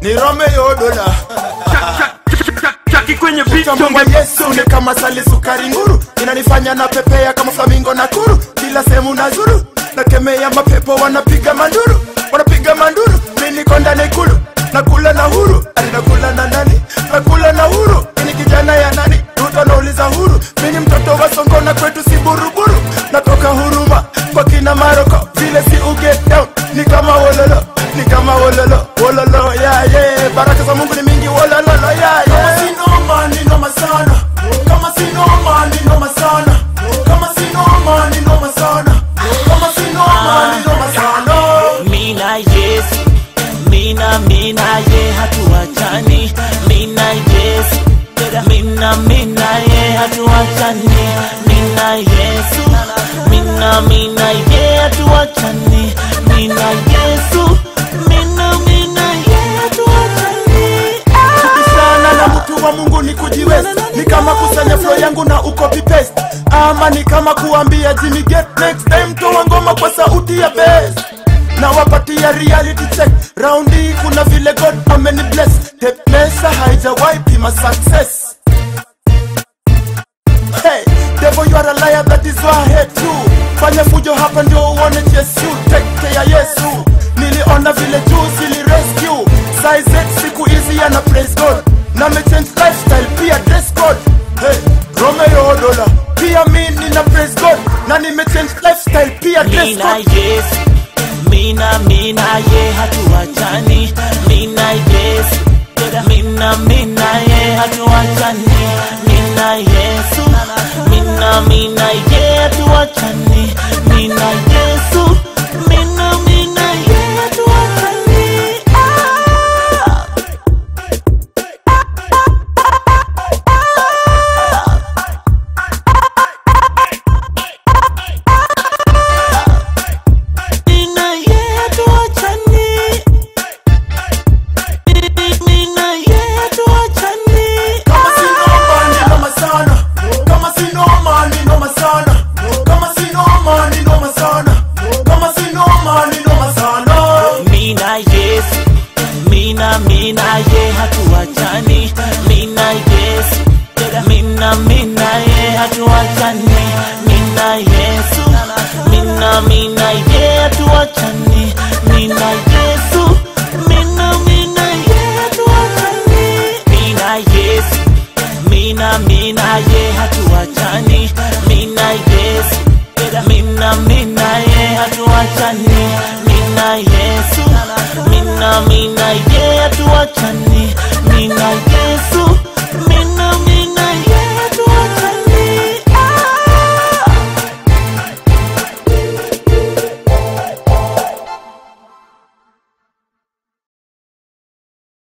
ni Romeo Dola Chaki kwenye beat Mungu Yesu ni kama sali sukari nguru inanifanya na pepea kama flamingo na kuru kila sehemu na zuru nakemea mapepo wanapiga manduru wanapiga manduru mi niko ndani ikulu nakula na huru Ati nakula na nani nakula na huru ini kijana ya nani Ruto anauliza huru mi ni mtoto wa songo na kwetu si buruburu natoka huruma kwa kina maroko vile si uget down ni kama wololo ni kama wololo wololo yeah, yeah. baraka za mungu ni mingi wolololo yeah, yeah. Kama si noma ni noma sana kama si noma ni noma sana kama si noma ni noma sana kama si noma ni noma sana Mina Yesu, Mina Mina ye hatuachani. Mina Yesu, Mina Mina ye hatuachani. Mina Yesu, Mina Mina ye hatuachani. Mina Yesu, Mina Mina ye hatuachani. sana na mtu wa mungu ni kujiwest ni kama kusanya flow yangu na ucopy paste ama ni kama kuambia Jimmy get next time toa ngoma kwa sauti ya bass na wapatia reality check round hii kuna vile god ameni bless tepmesa haijawahi pima success Hey, devil you are a liar that is why I hate you fanya fujo hapa ndio uone Yesu take care Yesu niliona vile juu zili rescue size 8 siku hizi yana praise God na me change lifestyle pia dress code hey, Romeo Dola pia mi nina praise God na nime change lifestyle pia dress Mina code Yesu, Mina Mina ye hatuachani. Mina Yesu, Mina Mina ye hatuachani. Mina Yesu, Mina Mina ye hatuachani. Mina Yesu, Mina Mina ye hatuachani. Ah! Mina ye hatuachani. Mina ye hatuachani. Kama si noma ni noma sana Kama si noma ni noma sana Kama si noma ni noma sana Kama si noma ni noma sana Mina Yesu, Mina Mina ye hatuachani. Mina Yesu, Mina Mina ye hatuachani. Mina Yesu, Mina Mina ye hatuachani. Mina Yesu, Mina Mina ye hatuachani. Mina Yesu, Mina Mina ye hatuachani. Mina Yesu, Mina Mina ye hatuachani. Mina Yesu, Mina Mina ye hatuachani.